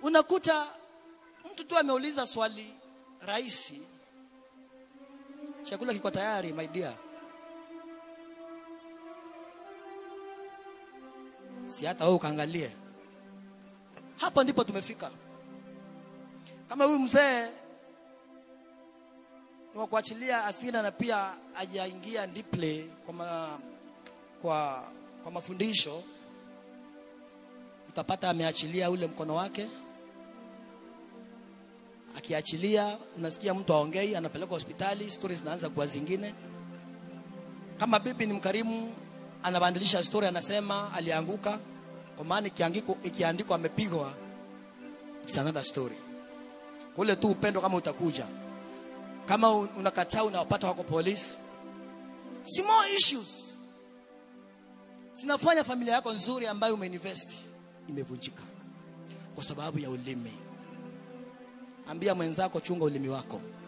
unakuta mtu tu ameuliza swali rahisi chakula kiko tayari my dear si hata wewe ukaangalie hapa ndipo tumefika kama huyu mzee ni wa kuachilia asira na pia hajaingia deeply kwa, ma, kwa, kwa mafundisho utapata ameachilia ule mkono wake akiachilia unasikia mtu aongei anapelekwa hospitali stori zinaanza kuwa zingine kama bibi ni mkarimu anabadilisha story anasema alianguka kwa maana ikiandikwa ikiandikwa amepigwa it's another story ule tu upendo kama utakuja kama un- unakataa unawapata wako polisi small issues zinafanya familia yako nzuri ambayo umeinvest imevunjika kwa sababu ya ulimi ambia mwenzako chunga ulimi wako